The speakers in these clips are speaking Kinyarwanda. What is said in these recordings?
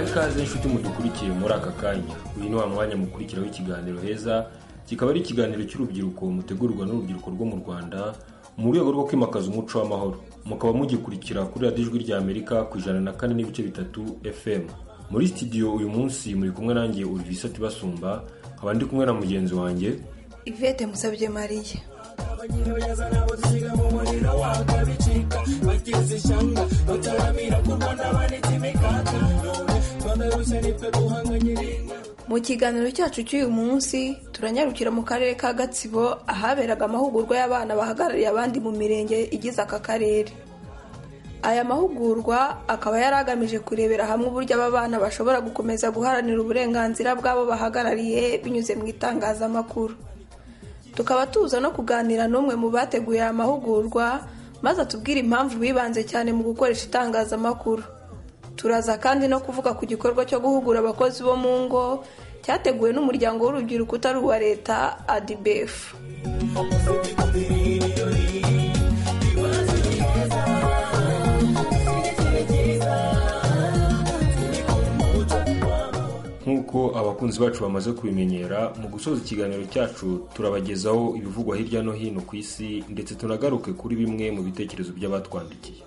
ikaze inshuti mudukurikiye muri aka kanya uyu ni wa mwanya mukurikiraho ikiganiro heza kikaba ari ikiganiro cy'urubyiruko mutegurwa n'urubyiruko rwo mu rwanda mu rwego rwo kwimakaza umuco w'amahoro mukaba mugikurikira kuri radiyo ijwi rya amerika ku ijana na kane n'ibice bitatu fm muri sitidiyo uyu munsi muri kumwe nanjye urivisa tibasumba nkaba ndi kumwe na mugenzi wanjye ivete musabye mariya mu kiganiro cyacu cy'uyu munsi turanyarukira mu karere ka gatsibo ahaberaga amahugurwa y'abana bahagarariye abandi mu mirenge igize aka karere aya mahugurwa akaba yari agamije kurebera hamwe uburyo aba bana bashobora gukomeza guharanira uburenganzira bw'abo bahagarariye binyuze mu itangazamakuru tukaba tuza no kuganira n'umwe mu bateguye aya mahugurwa maze atubwire impamvu bibanze cyane mu gukoresha itangazamakuru turaza kandi no kuvuga ku gikorwa cyo guhugura abakozi bo mu ngo cyateguwe n'umuryango w'urubyiruko utari uwa leta adibefu nk'uko abakunzi bacu bamaze kubimenyera mu gusoza ikiganiro cyacu turabagezaho ibivugwa hirya no hino ku isi ndetse tunagaruke kuri bimwe mu bitekerezo by'abatwandikiye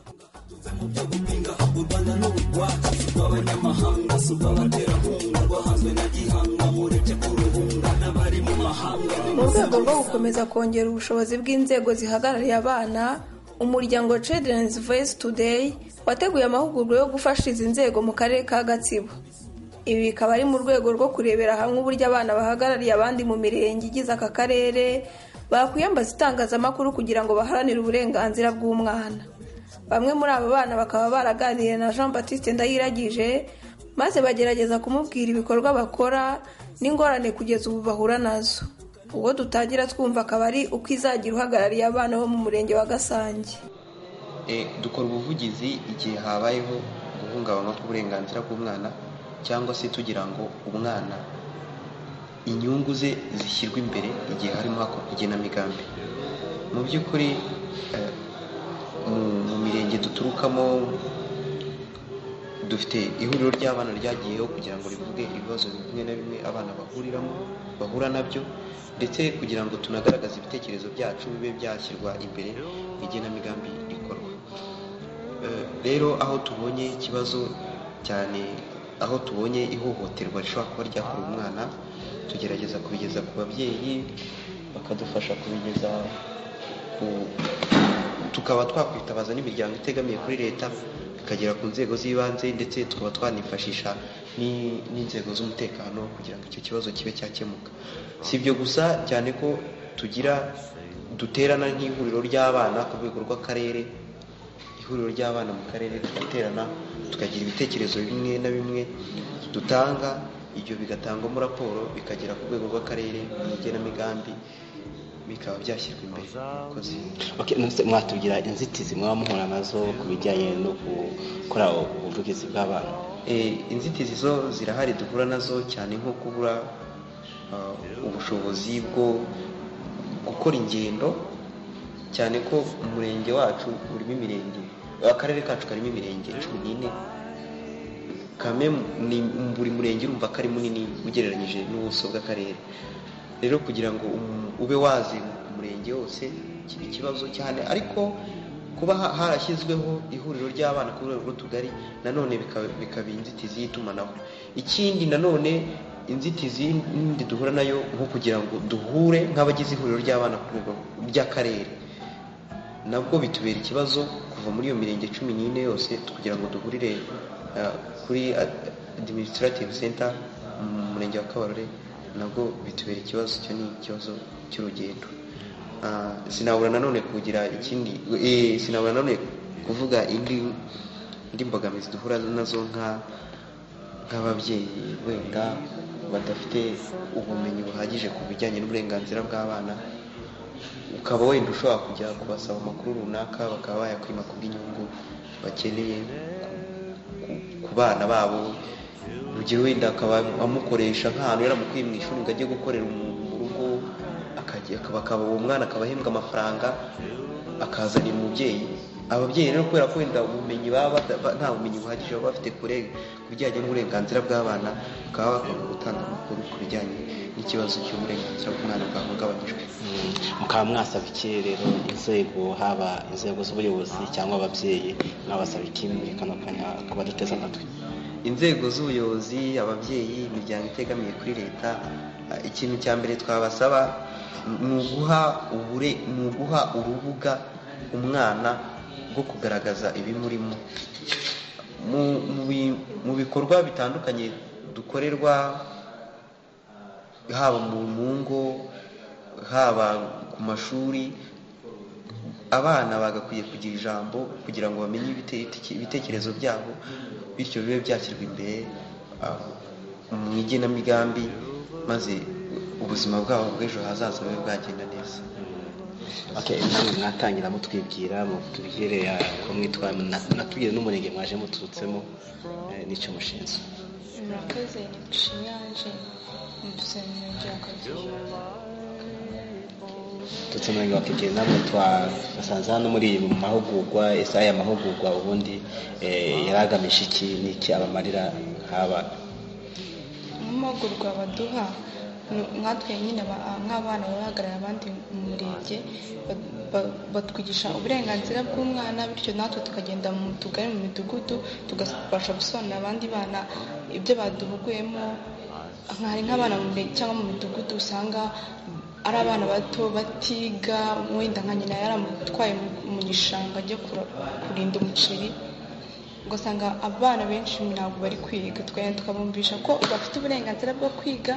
mu rwego rwo gukomeza kongera ubushobozi bw'inzego zihagarariye abana umuryango children's voice today wateguye amahugurwa yo gufasha izi nzego mu karere ka gatsibo ibi bikaba ari mu rwego rwo kurebera hamwe uburyo abana bahagarariye abandi mu mirenge igize aka karere bakwiyambaza itangazamakuru kugira ngo baharanire uburenganzira bw'umwana bamwe muri abo bana bakaba baraganiriye na jean batiste ndayiragije maze bagerageza kumubwira ibikorwa bakora n'ingorane kugeza ubu bahura nazo ubwo dutangira twumva akaba ari uko izagira uhagarariye abana bo mu murenge wa gasange dukora ubuvugizi igihe habayeho guhungabanywa k'uburenganzira bw'umwana cyangwa se tugira ngo umwana inyungu ze zishyirwe imbere igihe harimo hakorwa igenamigambi mu by'ukuri mu mirenge duturukamo dufite ihuriro ry'abana ryagiyeho kugira ngo rivuge ibibazo bimwe na bimwe abana bahuriramo bahura nabyo ndetse kugira ngo tunagaragaze ibitekerezo byacu bibe byashyirwa imbere mu igenamigambi rikorwa rero aho tubonye ikibazo cyane aho tubonye ihohoterwa rishobora kuba ryakorewe umwana tugerageza kubigeza ku babyeyi bakadufasha kubigeza ku tukaba twakwitabaza n'imiryango itegamiye kuri leta ikagera ku nzego z'ibanze ndetse tukaba twanifashisha n'inzego z'umutekano kugira ngo icyo kibazo kibe cyakemuka si ibyo gusa cyane ko tugira duterana nk'ihuriro ry'abana ku rwego rw'akarere ihuriro ry'abana mu karere tugaterana tukagira ibitekerezo bimwe na bimwe dutanga ibyo bigatangwamo raporo bikagera ku rwego rw'akarere mu igenamigambi bikaba byashyirwa imbere mwatubwira inzitizi mwaba muhura nazo ku bijyanye no gukora ubuvugizi bw'abana inzitizi zo zirahari duhura nazo cyane nko kubura ubushobozi bwo gukora ingendo cyane ko umurenge wacu urimo imirenge akarere kacu karimo imirenge cumi n'ine kame buri murenge urumva ko ari munini ugereranyije n'ubuso bw'akarere rero kugira ngo ube wazenguka umurenge wose kiba ikibazo cyane ariko kuba harashyizweho ihuriro ry'abana ku rwego rw'utugari nanone bikaba inzitizi y'itumanaho ikindi nanone inzitizi n'indi duhura nayo nko kugira ngo duhure nk'abagize ihuriro ry'abana ku rwego ry'akarere nabwo bitubera ikibazo kuva muri iyo mirenge cumi n'ine yose kugira ngo duhurire kuri administrative center mu murenge wa kabarore nabwo bitubera ikibazo icyo ni ikibazo cy'urugendo sinabura nanone kugira ikindi sinabura nanone kuvuga indi mbogamizi duhura nazo nk'ababyeyi wenda badafite ubumenyi buhagije ku bijyanye n'uburenganzira bw'abana ukaba wenda ushobora kujya kubasaba amakuru runaka bakaba bayakwima ku bw'inyungu bakeneye ku bana babo urugero wenda akaba amukoresha nk'ahantu yaramukuye mu ishuri ngo ajye gukorera umuntu mu rugo akaba uwo mwana akaba ahembwa amafaranga akazanira umubyeyi ababyeyi rero kubera ko wenda ubumenyi baba bada- ba- nta bumenyi buhagije baba bafite kure ku bijyanye n'uburenganzira bw'abana bakaba bakunda gutanga amakuru ku bijyanye n'ikibazo cy'uburenganzira bw'umwana bwahungabanyijwe Mm, mukaba mwasaba iki rero inzego haba inzego z'ubuyobozi cyangwa ababyeyi mwabasaba iki muri kano kanya ku baduteze amatwi inzego z'ubuyobozi ababyeyi imiryango itegamiye kuri leta eh, ikintu cya mbere twabasaba ni uguha ubure ni uguha urubuga umwana rwo kugaragaza ibimurimo Mu- mu bi- mu bikorwa bitandukanye dukorerwa haba mu mu ngo haba ku mashuri abana bagakwiye kugira ijambo kugira ngo bamenye ibite- ibitekerezo byabo bityo bibe byashyirwa imbere ah, mu igenamigambi maze ubuzima bwabo bw'ejo hazaza bube bwagenda neza Okay, namwe mwatangira mutwibwira mutubwire ah, ko mwitwa na- natubwire n'umurenge mwaje muturutsemo eh, n'icyo mushinzwe murakoze ni dushinyanje dusaba umurenge wa kageyo turutse umurenge wa kigeli namwe twasanze hano muri iyi mahugurwa ese aya mahugurwa ubundi eh, yari agamije iki n'iki abamarira haba nk'amahugurwa baduha nu- nkatwe nyine aba- a- nk'abana baba bahagarariye abandi mu murenge ba- ba- batwigisha uburenganzira bw'umwana bityo natwe tukagenda mu tugari mu midugudu tugabasha gusobanurira abandi bana ibyo baduhuguyemo hari nk'abana mu murenge cyangwa mu midugudu usanga ari abana bato batiga wenda nka nyina yaramutwaye mu- mu gishanga ajya kura- kurinda umuceri ugasanga abana benshi ntabwo bari kwiga tukagenda tukabumvisha ko bafite uburenganzira bwo kwiga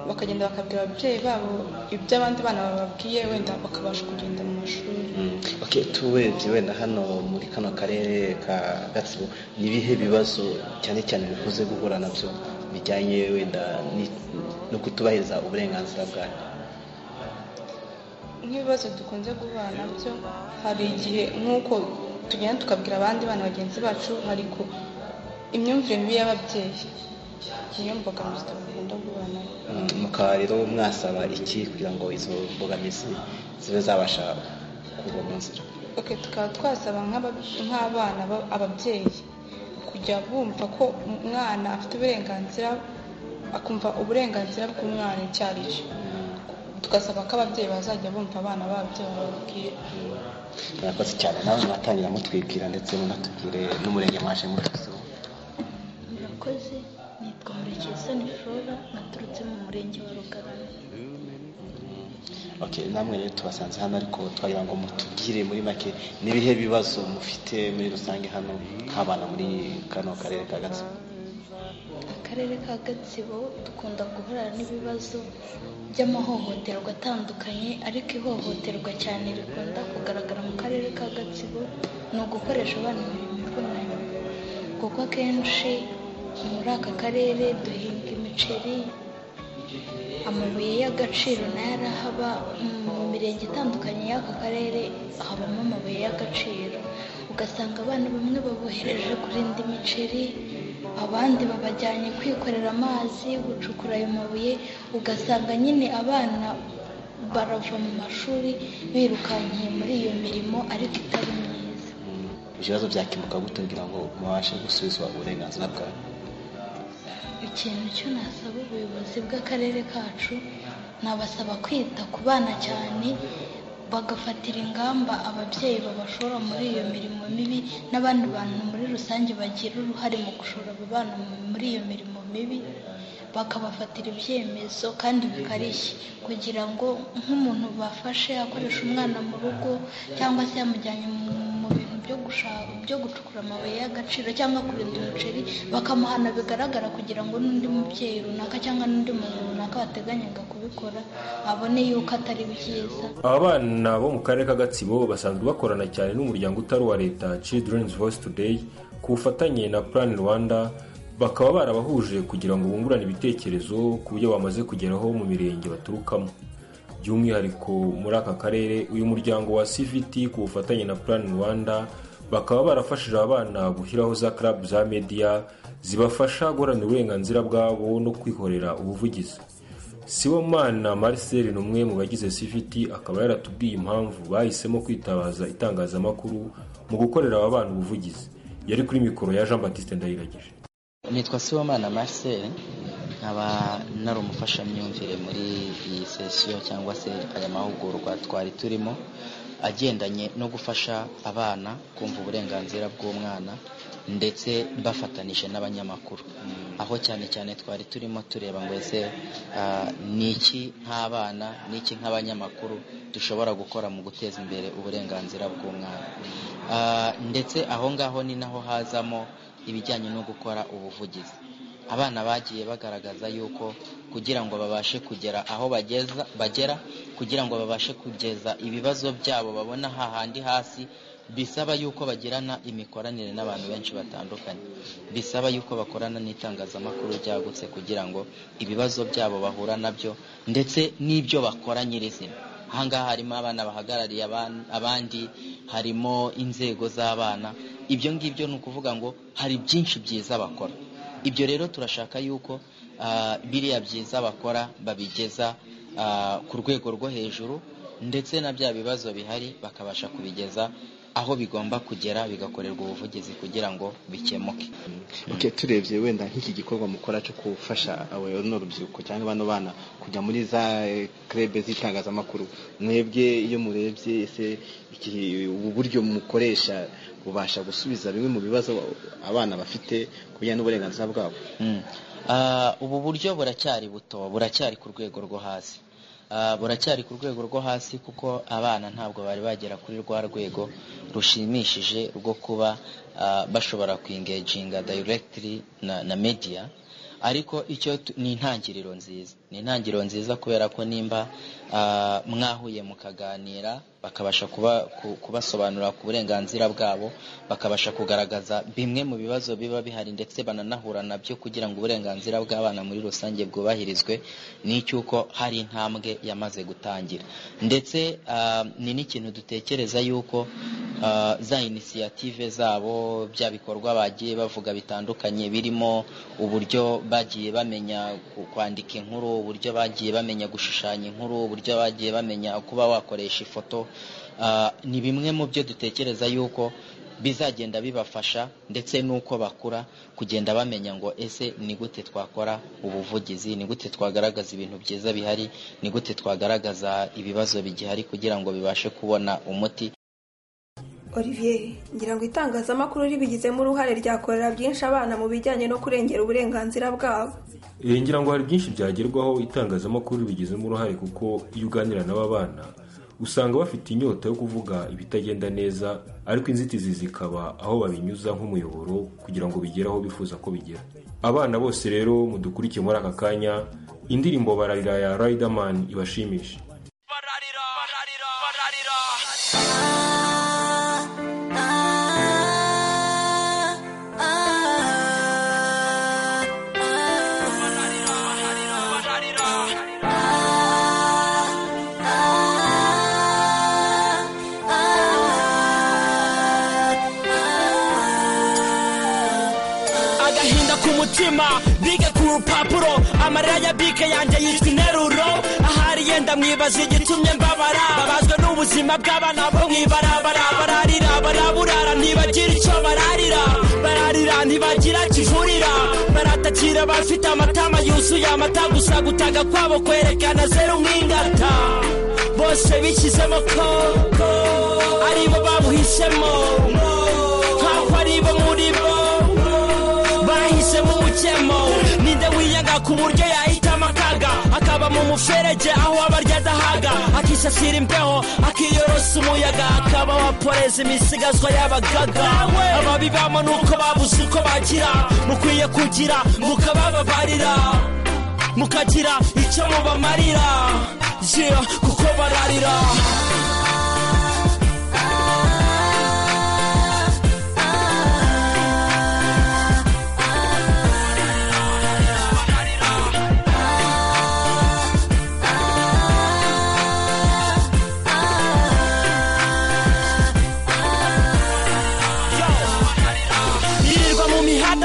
bakagenda bakabwira ababyeyi babo ibyo abandi bana bababwiye wenda bakabasha kugenda mu mashuri Mm, okay, turebye wenda hano muri kano karere ka gatsibo ni ibihe bibazo cyane cyane bikunze guhura nabyo bijyanye wenda ni- no kutubahiriza uburenganzira bwanyu nk'ibibazo dukunze guhura nabyo hari igihe nk'uko tugenda tukabwira abandi bana bagenzi bacu hari ku imyumvire mibi y'ababyeyi niyo mbogamizi tugenda guhura nayo Mm, mukaba rero mwasaba iki kugira ngo izo mbogamizi zibe zabasha kuva mu nzira Ok, tukaba twasaba nk'aba- nk'abana ba- ababyeyi kujya bumva ko umwana afite uburenganzira akumva uburenganzira bw'umwana icyo ari cyo tugasaba ko ababyeyi bazajya bumva abana babo ibyo bababwiye murakoze cyane nawe mwatangira mutwibwira ndetse munatubwire n'umurenge mwaje muturutsemo murakoze nitwa murekesoni flora naturutse mu murenge wa rugarama Okay, namwe rero tubasanze hano ariko twagira ngo mutubwire muri make n'ibihe bibazo mufite muri rusange hano nk'abana muri kano karere ka gatsibo akarere ka gatsibo dukunda guhura n'ibibazo by'amahohoterwa atandukanye ariko ihohoterwa cyane rikunda kugaragara mu karere ka gatsibo ni ugukoresha abana imirimo ivunanye kuko akenshi muri aka karere duhinga imiceri amabuye y'agaciro nayo arahaba mu mirenge itandukanye y'aka karere habamo amabuye y'agaciro ugasanga abana bamwe babohereje kurinda imiceri abandi babajyanye kwikorera amazi gucukura ayo mabuye ugasanga nyine abana barava mu mashuri birukankiye muri iyo mirimo ariko itari myiza Mm, ibibazo byakemuka gute kugira ngo mubashe gusubizwa uburenganzira bwawe ikintu cyo nasaba ubuyobozi bw'akarere kacu nabasaba kwita ku bana cyane bagafatira ingamba ababyeyi babashora muri iyo mirimo mibi n'abandi bantu muri rusange bagira uruhare mu gushora abo bana mu- muri iyo mirimo mibi bakabafatira ibyemezo kandi bikarishye kugira ngo nk'umuntu bafashe akoresha umwana mu rugo cyangwa se yamujyanye mu mu bintu byo gushaka byo gucukura amabuye y'agaciro cyangwa kurinda umuceri bakamuhana bigaragara kugira ngo n'undi mubyeyi runaka cyangwa n'undi muntu runaka wateganyaga kubikora abone yuko atari byiza aba bana bo mu karere ka gatsibo basanzwe bakorana cyane n'umuryango utari uwa leta children's voice today ku bufatanye na plan rwanda bakaba barabahuje kugira ngo bungurane ibitekerezo ku byo bamaze kugeraho mu mirenge baturukamo by'umwihariko muri aka karere uyu muryango wa cvt ku bufatanye na plan rwanda bakaba barafashije abana gushyiraho za club za media zibafasha guharanira uburenganzira bwabo no kwikorera ubuvugizi sibomana marcel ni umwe mu bagize siviti akaba yaratubwiye impamvu bahisemo kwitabaza itangazamakuru mu gukorera aba bana ubuvugizi yari kuri mikoro ya jean batiste ndayiragije nitwa sibomana marcel nkaba nari umufashamyumvire muri iyi sesiyo cyangwa se aya mahugurwa twari turimo agendanye no gufasha abana kumva uburenganzira bw'umwana ndetse bafatanije n'abanyamakuru aho cyane cyane twari turimo tureba ngo ese ni iki nk'abana ni iki nk'abanyamakuru dushobora gukora mu guteza imbere uburenganzira bw'umwana ndetse aho ngaho ni naho hazamo ibijyanye no gukora ubuvugizi abana bagiye bagaragaza yuko kugira ngo babashe kugera aho bageza bagera kugira ngo babashe kugeza ibibazo byabo babona hahandi hasi bisaba yuko bagirana imikoranire n'abantu benshi batandukanye bisaba yuko bakorana n'itangazamakuru ryagutse kugira ngo ibibazo byabo bahura nabyo ndetse n'ibyo bakora nyirizina ahangaha harimo abana bahagarariye abandi harimo inzego z'abana ibyo ngibyo ni ukuvuga ngo hari byinshi byiza bakora ibyo rero turashaka yuko biriya byiza bakora babigeza ku rwego rwo hejuru ndetse na bya bibazo bihari bakabasha kubigeza aho bigomba kugera bigakorerwa ubuvugizi kugira ngo bikemuke turebye wenda nk'iki gikorwa mukora cyo gufasha urubyiruko cyangwa bano bana kujya muri za kerebe z'itangazamakuru mwebwe iyo murebye ese ubu buryo mukoresha bubasha gusubiza bimwe mu bibazo abana bafite ku bijyanye n'uburenganzira bwabo ubu buryo buracyari buto buracyari ku rwego rwo hasi buracyari ku rwego rwo hasi kuko abana ntabwo bari bagera kuri rwa rwego rushimishije rwo kuba bashobora kwingeginga dayiregitiri na mediya ariko icyo ni intangiriro nziza ni intangiriro nziza kubera ko nimba mwahuye mukaganira bakabasha kubasobanurira ku burenganzira bwabo bakabasha kugaragaza bimwe mu bibazo biba bihari ndetse bananahura nabyo kugira ngo uburenganzira bw'abana muri rusange bwubahirizwe ni icy'uko hari intambwe yamaze gutangira ndetse ni n'ikintu dutekereza yuko za inisiyative zabo bya bikorwa bagiye bavuga bitandukanye birimo uburyo bagiye bamenya kwandika inkuru uburyo bagiye bamenya gushushanya inkuru uburyo bagiye bamenya kuba wakoresha ifoto ni bimwe mu byo dutekereza yuko bizagenda bibafasha ndetse n'uko bakura kugenda bamenya ngo ese ni gute twakora ubuvugizi ni gute twagaragaza ibintu byiza bihari ni gute twagaragaza ibibazo bigihari kugira ngo bibashe kubona umuti olivier ngira ngo itangazamakuru ribigizemo uruhare ryakorera byinshi abana mu bijyanye no kurengera uburenganzira bwabo ngira ngo hari byinshi byagerwaho itangazamakuru ribigizemo uruhare kuko iyo uganira n'aba bana usanga bafite inyota yo kuvuga ibitagenda neza ariko inzitizi zikaba aho babinyuza nk'umuyoboro kugira ngo bigere aho bifuza ko bigera abana bose rero mudukurikiye muri aka kanya indirimbo bararira ya rayidamani ibashimisha bige ku rupapuro amarira ya bike yanjye yitwa interuro ahari yenda mwibaza igitumye mbabara babazwe n'ubuzima bw'abana bo mwibarabara bararira baraburara ntibagira icyo bararira bararira ntibagira kivurira baratakira bafite amatama yuzuye amata gusa gutaga kwabo kwerekana zeru nk'ingata bose bishyizemo ko aribo babuhisemo nk'aho aribo muri bo bahisemo umukemo ninde wiyanga ku buryo yahitamo akaga akaba mu muferege aho abarya adahaga akisasira imbeho akiyorosa umuyaga akaba waporeza imisigazwa y'abagaga ababibamo nuko babuze uko bagira mukwiye kugira mukabababarira mukagira icyo mubamarira yeah, kuko bararira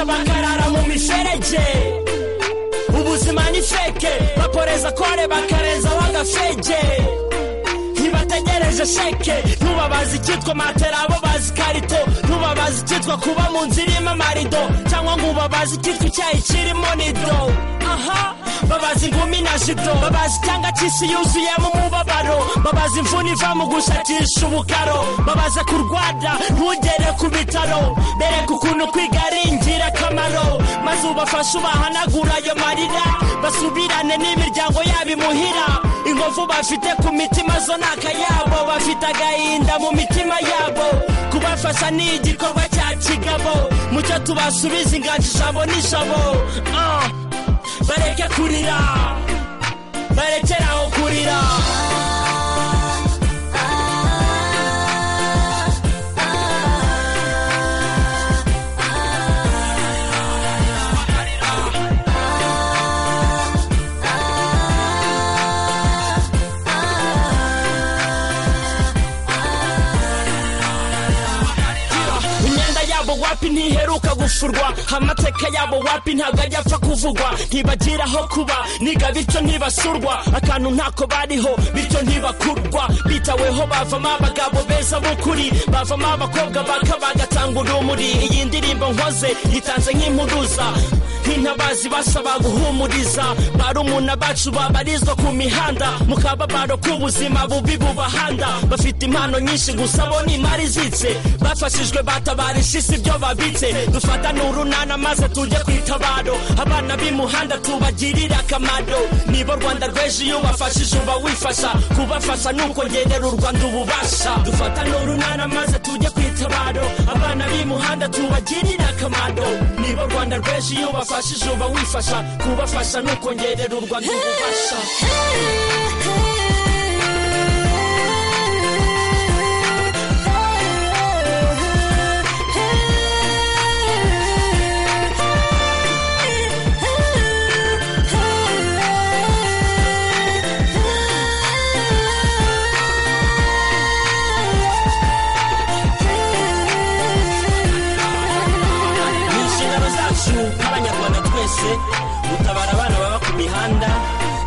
bakara mu miferege ubuzima ni feke bakore bakareza kore bakareza bagafege ntibategereje sheke ntubabaze icyitwa matera abo bazi karito ntubabaze icyitwa kuba mu nzu irimo amarido cyangwa ngo ubabaze icyitwa icyayi kirimo nido aha babazi ingumi na jido babazi icyanga cy'isi yuzuyemo umubabaro babazi imvune iva mu gushakisha ubukaro babaza kurwara ntugere ku bitaro bereka ukuntu kwiga ari ingirakamaro maze ubafashe ubahanagura ayo marira basubirane n'imiryango yabo imuhira inkovu bafite ku mitima zo ni akayabo bafite agahinda mu mitima yabo kubafasha ni igikorwa cya kigabo mucyo tubasubiza inganji ijabo n'ijabo Ah, bareke kurira barekere aho kurira imyenda yabo wapi ntiheruka gufurwa amateka yabo wapi ntabwo ajya apfa kuvugwa ntibagira aho kuba niga bityo ntibasurwa akantu ntako bariho bityo ntibakurwa bitaweho bavamo abagabo beza b'ukuri bavamo abakobwa baka bagatanga urumuri iyi ndirimbo nkoze yitanze nk'impuruza nk'intabazi basaba guhumuriza barumuna bacu babarizwa ku mihanda mu kababaro k'ubuzima bubi bubahanda bafite impano nyinshi gusa bo ni imari izitse bafashijwe batabarisha isi ibyo babitse dufatane urunana maze tujye ku itabaro abana b'imuhanda tubagirire akamaro nibo rwanda rw'ejo iyo ubafashije uba wifasha kubafasha ni ukongerera u rwanda ububasha dufatane urunana maze tujye ku itabaro abana b'imuhanda tubagirire akamaro nibo rwanda rw'ejo iyo ubafashije uba wifasha kubafasha ni ukongerera u rwanda ububasha ni inshingano zacu nk'abanyarwanda twese gutabara abana baba ku mihanda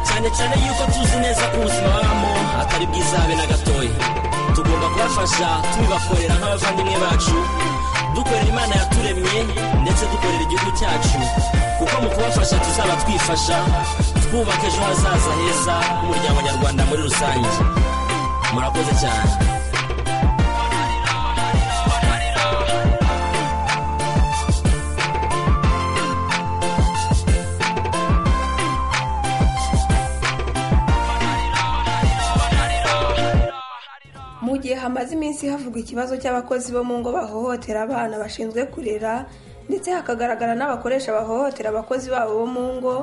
cyane cyane yuko tuzi neza ko ubuzima babamo atari bwiza habe na gatoya tugomba kubafasha tubibakorera nk'abavandimwe bacu dukorera imana yaturemye ndetse dukorera igihugu cyacu kuko mu kubafasha tuzaba twifasha twubaka ejo hazaza heza h'umuryango nyarwanda muri rusange murakoze cyane mu gihe hamaze iminsi havugwa ikibazo cy'abakozi bo mu ngo bahohotera abana bashinzwe kurera ndetse hakagaragara n'abakoresha bahohotera abakozi babo bo mu ngo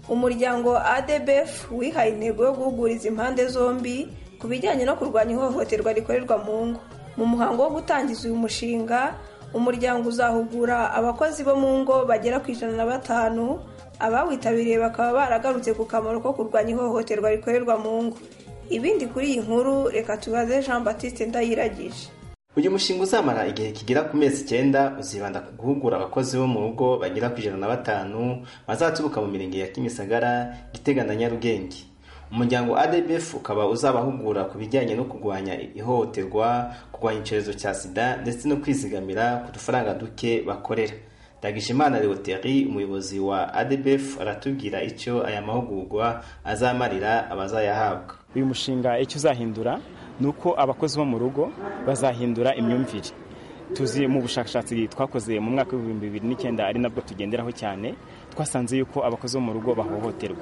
umuryango adbf wihaye intego yo guhuguriza impande zombi ku bijyanye no kurwanya ihohoterwa rikorerwa mu ngo mu muhango wo gutangiza uyu mushinga umuryango uzahugura abakozi bo mu ngo bagera ku ijana na batanu abawitabiriye bakaba baragarutse ku kamaro ko kurwanya ihohoterwa rikorerwa mu ngo ibindi kuri iyi nkuru reka tubaze jean batiste ndayiragije uyu mushinga uzamara igihe kigera ku mezi icyenda uzibanda ku guhugura abakozi bo mu rugo bagera ku ijana na batanu bazaturuka mu mirenge ya kimisagara gitega na nyarugenge umuryango adbf ukaba uzabahugura ku bijyanye no kurwanya ihohoterwa kurwanya icyorezo cya sida ndetse no kwizigamira ku dufaranga duke bakorera ndagijimana leoteri umuyobozi wa adbf aratubwira icyo aya mahugurwa azamarira abazayahabwa uyu mushinga icyo uzahindura ni uko abakozi bo mu rugo bazahindura imyumvire tuzi mu bushakashatsi twakoze mu mwaka w'ibihumbi bibiri n'icyenda ari nabwo tugenderaho cyane twasanze yuko abakozi bo mu rugo bahohoterwa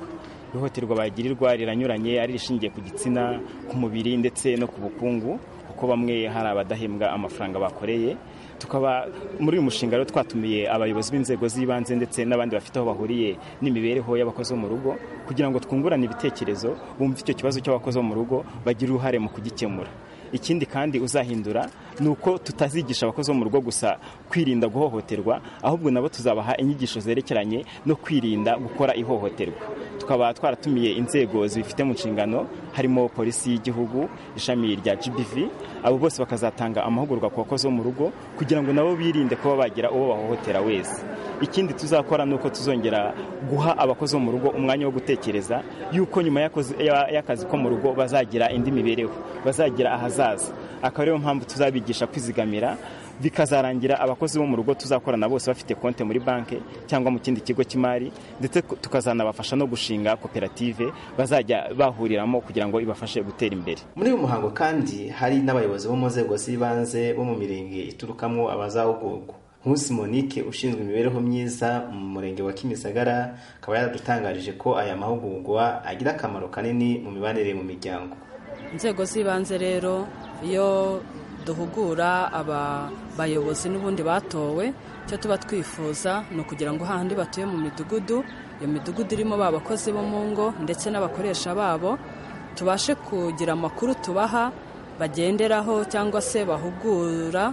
ihohoterwa bagirirwa riranyuranye ari irishingiye ku gitsina ku mubiri ndetse no ku bukungu kuko bamwe hari abadahembwa amafaranga bakoreye tukaba muri uyu mushinga rero twatumiye abayobozi b'inzego z'ibanze ndetse n'abandi bafite aho bahuriye n'imibereho y'abakozi bo mu rugo kugira ngo twungurane ibitekerezo bumve icyo kibazo cy'abakozi bo mu rugo bagire uruhare mu kugikemura ikindi kandi uzahindura ni uko tutazigisha abakozi bo mu rugo gusa kwirinda guhohoterwa ahubwo nabo tuzabaha inyigisho zerekeranye no kwirinda gukora ihohoterwa tukaba twaratumiye inzego zibifite mu nshingano harimo polisi y'igihugu ishami rya gbv abo bose bakazatanga amahugurwa ku bakozi bo mu rugo kugira ngo nabo birinde kuba bagira uwo bahohotera wese ikindi tuzakora ni uko tuzongera guha abakozi bo mu rugo umwanya wo gutekereza yuko nyuma y'akazi- ya- y'akazi ko mu rugo bazagira indi mibereho bazagira ahazaza akaba ariyo mpamvu tuzabigisha kwizigamira bikazarangira abakozi bo mu rugo tuzakorana bose bafite konti muri banki cyangwa mu kindi kigo cy'imari ndetse ku- tukazanabafasha no gushinga koperative bazajya bahuriramo kugira ngo ibafashe gutera imbere muri uyu muhango kandi hari n'abayobozi bo mu nzego z'ibanze bo mu mirenge iturukamo abazahugurwa nkusi monique ushinzwe imibereho myiza mu murenge wa kimisagara akaba yaradutangarije ko aya mahugurwa agira akamaro kanini mu mibanire mu miryango inzego z'ibanze rero iyo duhugura aba bayobozi n'ubundi batowe icyo tuba twifuza ni ukugira ngo hahandi batuye mu midugudu iyo midugudu irimo ba bakozi bo mu ngo ndetse n'abakoresha babo tubashe kugira amakuru tubaha bagenderaho cyangwa se bahugura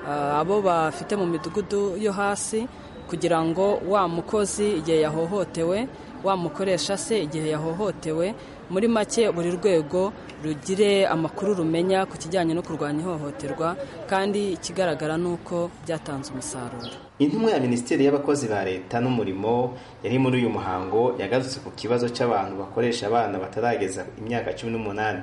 ah, abo bafite mu midugudu yo hasi kugira ngo wa mukozi igihe yahohotewe wa mukoresha se igihe yahohotewe muri make buri rwego rugire amakuru rumenya ku kijyanye no kurwanya ihohoterwa kandi ikigaragara ni uko byatanze umusaruro intumwa ya minisiteri y'abakozi ba leta n'umurimo yari muri uyu muhango yagarutse ku kibazo cy'abantu bakoresha abana batarageza imyaka cumi n'umunani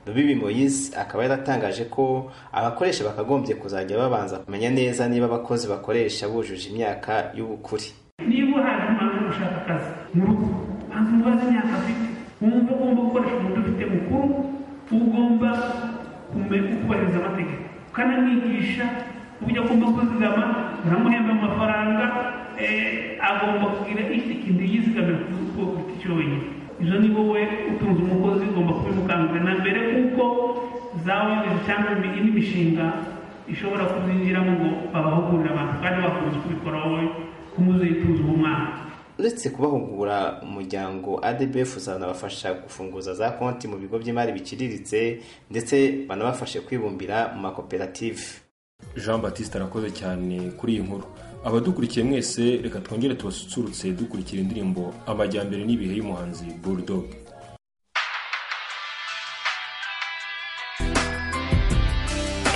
rubibi moyise akaba yaratangaje ko abakoresha bakagombye kuzajya babanza kumenya neza niba abakozi bakoresha bujuje imyaka y'ubukure niba hari umwana ushaka akazi mu rugo banza umubaze imyaka afite wumva ugomba gukoresha umuntu ufite mukuru ugomba kumenya kubahiriza amategeko ukanamwigisha uburyo agomba kuzigama uramuhemba amafaranga eh, agomba kugira ikindi yizigamira ku bwo giti cyonyine izo ni wowe utunze umukozi ugomba kubimukangurira na mbere kuko zawuyobozi cyangwa indi mishinga ishobora kuzinjiramo ngo babahugurire abantu kandi bakunze kubikora wowe kumuzitunze umwana uretse kubahugura umuryango adbf uzanabafasha gufunguza za konti mu bigo by'imari biciriritse ndetse banabafashe kwibumbira mu makoperative jean batiste arakoze cyane kuri iyi nkuru abadukurikiye mwese reka twongere tubasusurutse dukurikira indirimbo amajyambere n'ibihe y'umuhanzi bulldog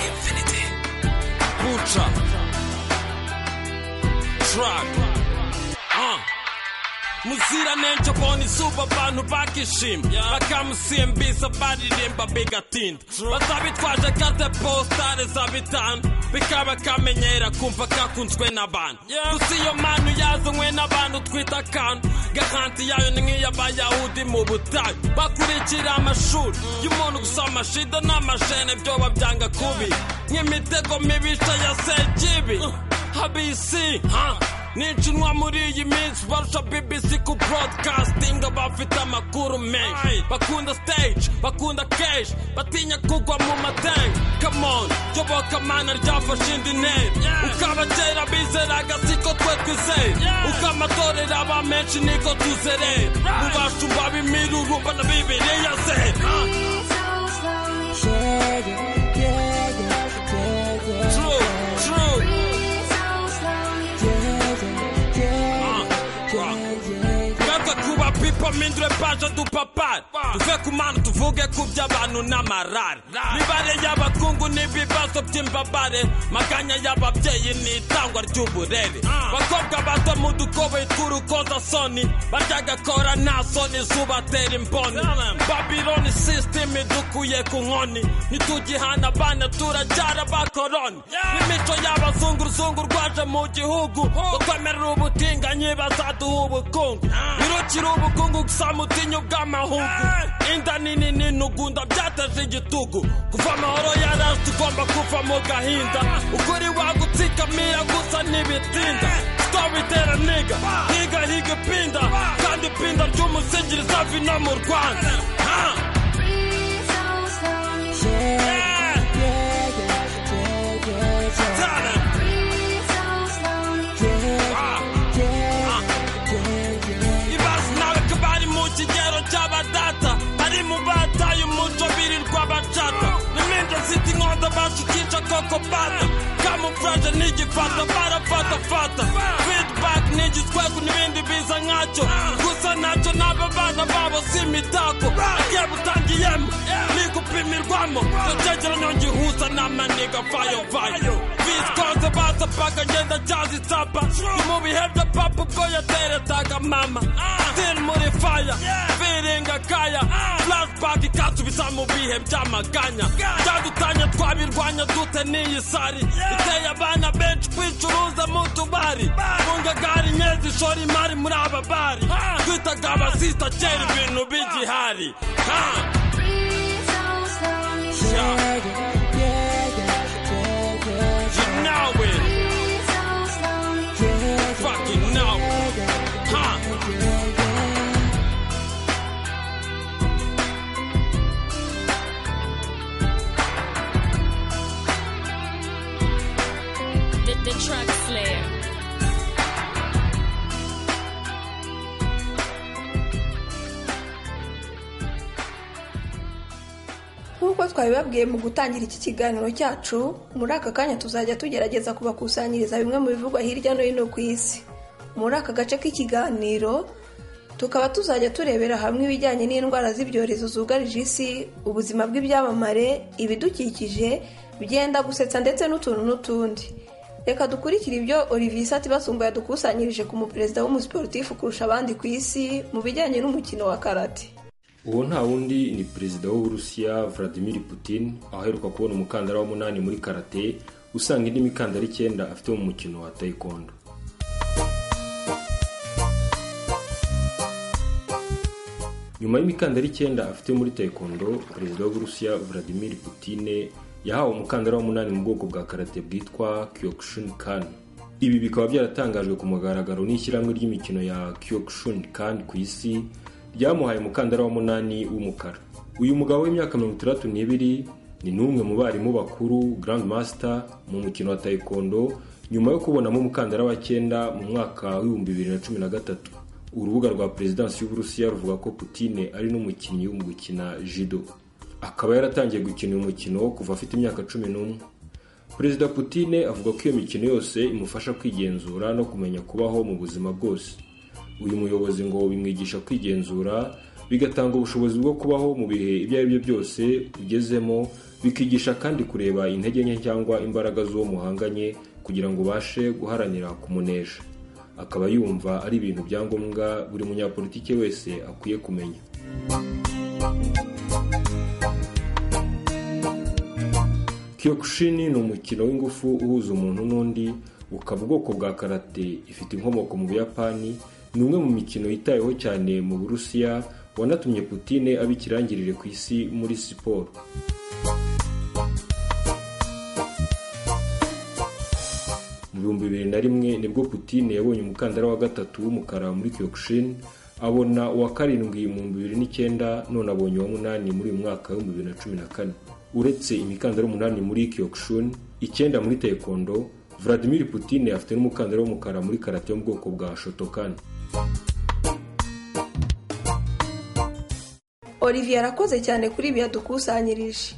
Infinity. Ultra. Track. Uh. muziranenge ubona izuba abantu bakishima bakamusimbiza baririmba bigatinda bazabitwaje kate postare za bitanu bikaba kamenyera kumva kakunzwe n'abantu gusa iyo manu yazanywe n'abantu twita akantu garanti yayo ni nk'iy'abayahudi mu butayu bakurikira amashuri y'umuntu gusa amashida n'amashene byoba byanga kubi nk'imitego mibisha ya sekibi habisi ha nicinwa muri iyi minsi barusha bbc ku broadcasting abafite amakuru menshi bakunda stage bakunda keshi batinya kugwa mu matenga kamon yobokamana ryafashe indi ntera ukabakera bizeraga siko twe twizeye ukamatorera aba menshi niko tuzerera mubashumba b'imirurumba na bibiliya se True, true. Gaga kuba pipa mindre paja du papar Tuve kumana tuvuge kubya abantu n'amarare Mibare y'abakungu n'ibibazo by'imbabare Maganya y'ababyeyi n'itangwa ry'uburere Bakobwa bato mu dukoboyi tw'urukoza soni Barya gakora nta soni zubatera imboni Babyloni system idukuye ku nkoni Ntitugihana abana turacyara bakoroni N'imico y'abazunguruzungu rwaje mu gihugu Ngo twemerera ubutinganyi bazaduha ubukungu birukira ubukungu gusa mutinya ubw'amahugu inda nini n'intugunda byateje igitugu kuva amahoro yaraje tugomba kuva mu gahinda ukuri wagutsikamiya gusa ntibitinda stop itera niga higa higa ipinda kandi ipinda ry'umusingi rizava ino mu rwanda Ah! Yeah. Tana. ibazi nawe ko bari mu kigero cy'abadata bari mu bataye umuco birirwa bacata n'iminda zita inkondo bashukica koko bata kamufuraje n'igifata barafatafata feedback n'igi utwego n'ibindi biza nkacyo gusa ntacyo n'aba bana babo si imitako agiye butangiyemo ni gupimirwamo icyo cyegeranyo ngihuza namaniga fayo fayo visikoze basapaga ngenda cyazisapa ni mu bihe bya papa ubwo yateretaga mama still muri faya biringa kaya flashback ikasubiza mu bihe by'amaganya byadutanya twabirwanya dute n'iyi sari iteye abana benshi kwicuruza mu tubari bungagari nyezi ishora imari muri aba bari twitaga abasita kera ibintu b'igihari ha yeah. You know it. Fucking know. Huh. The, the truck slayer. nk'uko twabibabwiye mu gutangira iki kiganiro cyacu muri aka kanya tuzajya tugerageza kubakusanyiriza bimwe mu bivugwa hirya no hino ku isi muri aka gace k'ikiganiro tukaba tuzajya turebera hamwe ibijyanye n'indwara z'ibyorezo zugarije isi ubuzima bw'ibyamamare ibidukikije byenda gusetsa ndetse n'utuntu n'utundi reka dukurikire ibyo olivier Satibasungu yadukusanyirije ku muperezida w'umusiporutifu kurusha abandi ku isi mu bijyanye n'umukino wa karate uwo nta wundi ni perezida w'uburusiya vladimir putin aheruka kubona umukandara w'umunani muri karate usanga indi mikandara icyenda afite mu mukino wa taekwondo nyuma y'imikandara icyenda afite muri taekwondo perezida w'uburusiya vladimir putin yahawe umukandara w'umunani mu bwoko bwa karate bwitwa kyokushinkan ibi bikaba byaratangajwe ku mugaragaro n'ishyirahamwe ry'imikino ya kyokushinkan ku isi ryamuhaye umukandara w'umunani w'umukara uyu mugabo w'imyaka mirongo itandatu n'ibiri ni n'umwe mu barimu bakuru Grand Master mu mukino wa taekwondo nyuma yo kubonamo umukandara wa cyenda mu mwaka w'ibihumbi bibiri na cumi na gatatu urubuga rwa perezidansi y'uburusiya ruvuga ko putine ari n'umukinnyi mu gukina judo akaba yaratangiye gukina uyu mukino kuva afite imyaka cumi n'umwe perezida putine avuga ko iyo mikino yose imufasha kwigenzura no kumenya kubaho mu buzima bwose uyu muyobozi ngo bimwigisha kwigenzura bigatanga ubushobozi bwo kubaho mu bihe ibyo ari byo byose ugezemo bikigisha kandi kureba intege nke cyangwa imbaraga z'uwo muhanganye kugira ngo ubashe guharanira kumunesha akaba yumva ari ibintu bya ngombwa buri munyapolitike wese akwiye kumenya kiyokushini ni umukino w'ingufu uhuza umuntu n'undi ukaba ubwoko bwa karate ifite inkomoko mu buyapani ni umwe mu mikino yitaweho cyane mu burusiya wanatumye putine aba ikirangirire ku isi muri siporo mu bihumbi bibiri na rimwe nibwo putine yabonye umukandara wa gatatu w'umukara muri kyokushin abona uwa karindwi mu bihumbi bibiri n'icyenda none abonye uwa munani muri uyu mwaka w'ibihumbi bibiri na cumi na kane uretse imikandara umunani muri kyokushin icyenda muri taekwondo Vladimir Putin afite n'umukandara w'umukara muri karate yo mu bwoko bwa Shotokan. olivier arakoze cyane kuri ibi yadukusanyirije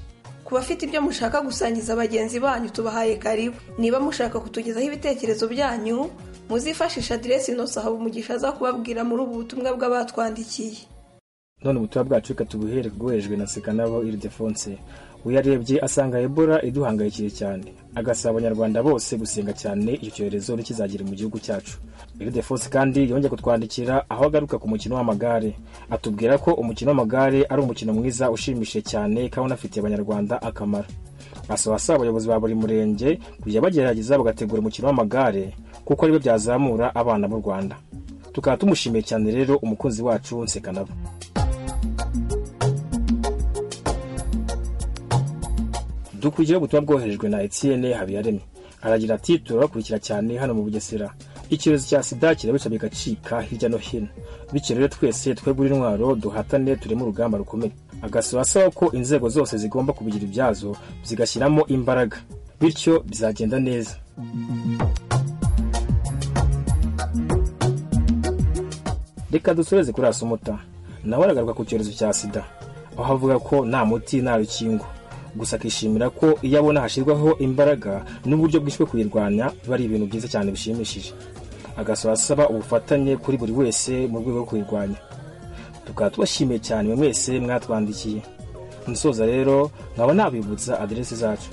ku bafite ibyo mushaka gusangiza bagenzi banyu tubahaye karibu niba mushaka kutugezaho ibitekerezo byanyu muzifashisha aderesi inoso haba umugisha aza kubabwira muri ubu butumwa bw'abatwandikiye none ubutumwa bwacu reka tubuhere bwoherejwe na sekanabo iridefonse uyarebye asanga ebola iduhangayikiye cyane agasaba abanyarwanda bose gusenga cyane icyo cyorezo ntikizagere mu gihugu cyacu iridefonse kandi yongeye kutwandikira aho agaruka ku mukino w'amagare atubwira ko umukino w'amagare ari umukino mwiza ushimishije cyane kandi unafitiye abanyarwanda akamaro asaba asaba abayobozi ba buri murenge kujya bagerageza bagategura umukino w'amagare kuko aribyo byazamura abana b'u rwanda tukaba tumushimiye cyane rero umukunzi wacu nsekanabo dukurikiyeho ubutumwa bwoherejwe na etienne habiyaremye aragira ati turabakurikira cyane hano mu bugesera icyorezo cya sida kirabica bigacika hirya no hino bityo rero twese twegure intwaro duhatane tureme urugamba rukomeye agasaba asaba ko inzego zose zigomba kubigira ibyazo zigashyiramo imbaraga bityo bizagenda neza reka dusoreze kuri asumuta nawe aragaruka ku cyorezo cya sida aho avuga ko nta muti nta rukingo gusa akishimira ko iyo abona hashyirwaho imbaraga n'uburyo bwishywe kuyirwanya biba ari ibintu byiza cyane bishimishije agasaba asaba ubufatanye kuri buri wese mu rwego rwo kuyirwanya tukaba tubashimiye cyane mwe mwese mwatwandikiye nsoza rero nkaba nabibutsa aderesi zacu